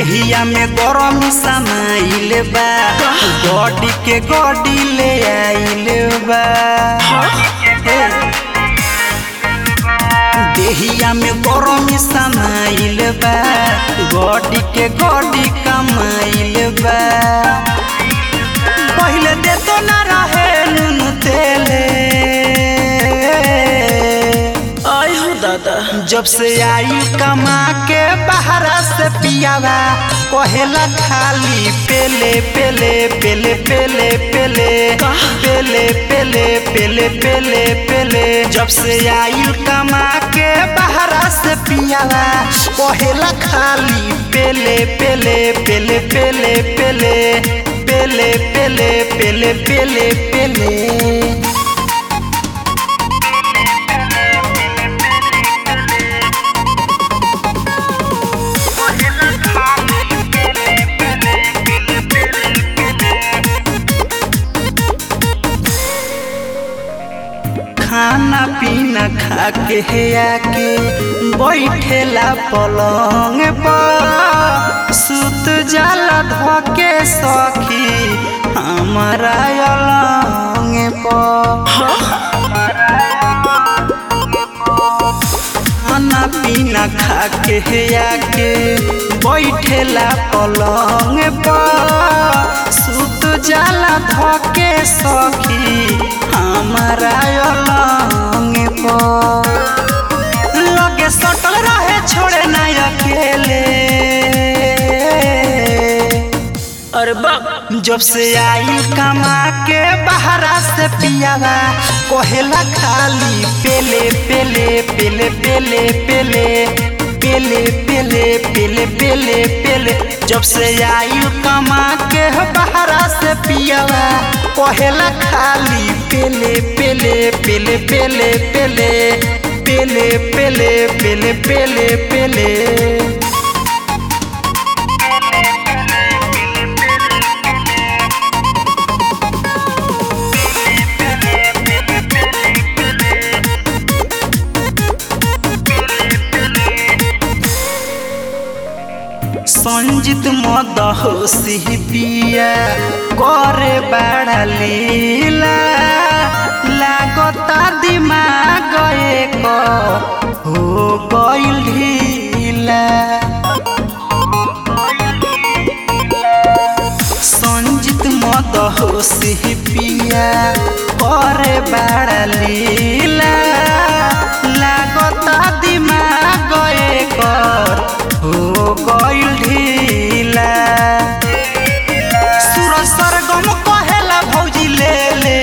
देहिया में गरम समाइल बा गॉडी के गॉडी ले आइल बा हे। देहिया में गरम समाइल बा गॉडी के गॉडी कमाइल बा पहिले दे तो ना रहे नून तेले आय हो दादा जब से आई कमा के बहरा से पियावा कहेला खाली पेले पेले पेले पेले पेले पेले पेले पेले पेले पेले जब से आई कमा के बहरा से पियावा कहेला खाली पेले पेले पेले पेले पेले पेले पेले पेले पेले पेले खाना पीना खा के हे आके बैठेला पलंग पर सुत जाला धके सखी हमारा अलंग पर खाना पीना खा के हे आके बैठेला पलंग पर सुत जाला धके सखी हमारा अलंग पर लगे सटल रहे छोड़े ना अकेले अरे बाप जब से आई कमा के बहरा से पियावा कोहेला खाली पेले पेले पेले पेले पेले पेले पेले पेले पेले पेले जब से आई कमा के बहरा से पियावा कोहेला खाली पेले पेले पेले पेले पेले पेले पेले पेले पेले पेले संजित मद होसी पिया करे बड़ा लीला लागता दिमाग एक हो गइल ढीला संजित मद होसी पिया करे बड़ा लीला लागता दिमाग एक हो गइल ढीला सूरज सरगम कहेला भौजी ले ले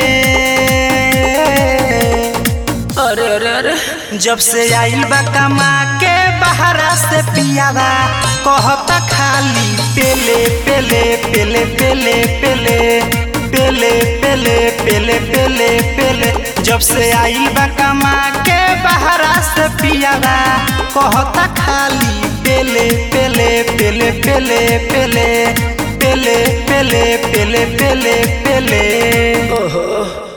अरे अरे अरे जब से आइल बा कमा के बहरा से पियावा कहता खाली पेले पेले पेले पेले पेले पेले पेले पेले पेले पेले जब से आइल बा कमा के बहरा से पियावा कहता खाली पेले पेले पेले पेले पेले पेले पेले पेले पेले पेले ओहो